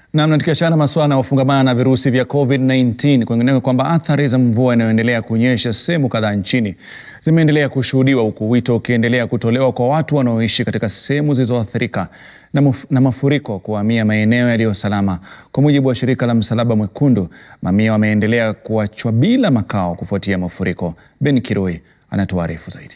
Namna tukiachana masuala yanayofungamana na virusi vya COVID-19, kuingineka kwamba athari za mvua inayoendelea kunyesha sehemu kadhaa nchini zimeendelea kushuhudiwa huku wito ukiendelea kutolewa kwa watu wanaoishi katika sehemu zilizoathirika na, maf na mafuriko kuhamia maeneo yaliyo salama. Kwa mujibu wa shirika la Msalaba Mwekundu, mamia wameendelea kuachwa bila makao kufuatia mafuriko. Ben Kiroi anatuarifu zaidi.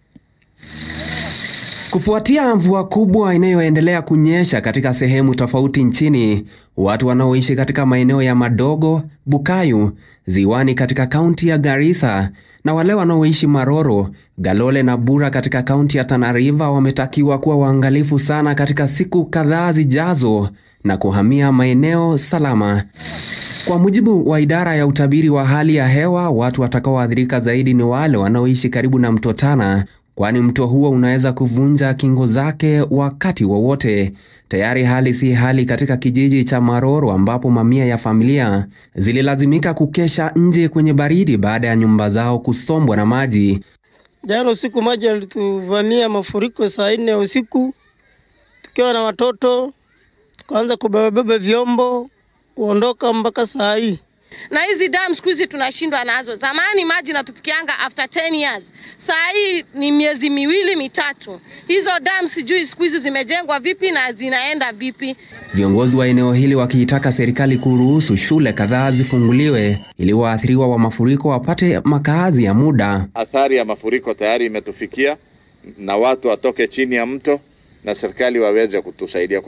Kufuatia mvua kubwa inayoendelea kunyesha katika sehemu tofauti nchini, watu wanaoishi katika maeneo ya Madogo, Bukayu, Ziwani katika kaunti ya Garissa na wale wanaoishi Maroro, Galole na Bura katika kaunti ya Tana River wametakiwa kuwa waangalifu sana katika siku kadhaa zijazo na kuhamia maeneo salama. Kwa mujibu wa idara ya utabiri wa hali ya hewa, watu watakaoathirika zaidi ni wale wanaoishi karibu na mto Tana kwani mto huo unaweza kuvunja kingo zake wakati wowote. Tayari hali si hali katika kijiji cha Maroro ambapo mamia ya familia zililazimika kukesha nje kwenye baridi baada ya nyumba zao kusombwa na maji. Jana usiku maji yalituvamia mafuriko saa nne ya usiku, tukiwa na watoto tukaanza kubebabeba vyombo kuondoka mpaka saa hii na hizi dam siku hizi tunashindwa nazo. Zamani maji natufikianga after 10 years, saa hii ni miezi miwili mitatu. Hizo dam sijui siku hizi zimejengwa vipi na zinaenda vipi. Viongozi wa eneo hili wakiitaka serikali kuruhusu shule kadhaa zifunguliwe ili waathiriwa wa mafuriko wapate makazi ya muda. Athari ya mafuriko tayari imetufikia na watu watoke chini ya mto na serikali waweze kutusaidia.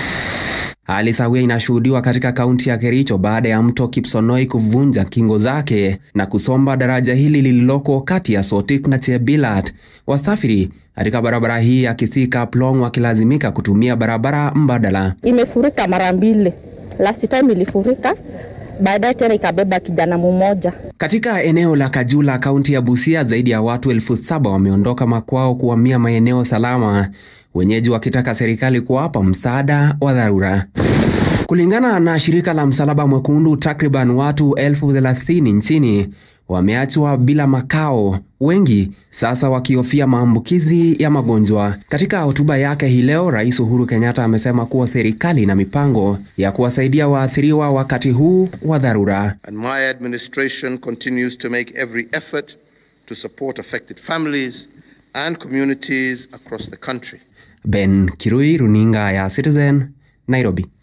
Hali sawia inashuhudiwa katika kaunti ya Kericho baada ya mto Kipsonoi kuvunja kingo zake na kusomba daraja hili lililoko kati ya Sotik na Chebilat. Wasafiri katika barabara hii ya Kisii Kaplong wakilazimika kutumia barabara mbadala. Imefurika mara mbili, last time ilifurika baadaye tena ikabeba kijana mmoja. Katika eneo la Kajula, kaunti ya Busia, zaidi ya watu elfu saba wameondoka makwao kuhamia maeneo salama, wenyeji wakitaka serikali kuwapa msaada wa dharura. Kulingana na shirika la Msalaba Mwekundu, takriban watu elfu thelathini nchini wameachwa bila makao, wengi sasa wakihofia maambukizi ya magonjwa. Katika hotuba yake hii leo, Rais Uhuru Kenyatta amesema kuwa serikali ina mipango ya kuwasaidia waathiriwa wakati huu wa dharura. And my administration continues to make every effort to support affected families and communities across the country. Ben Kirui, runinga ya Citizen, Nairobi.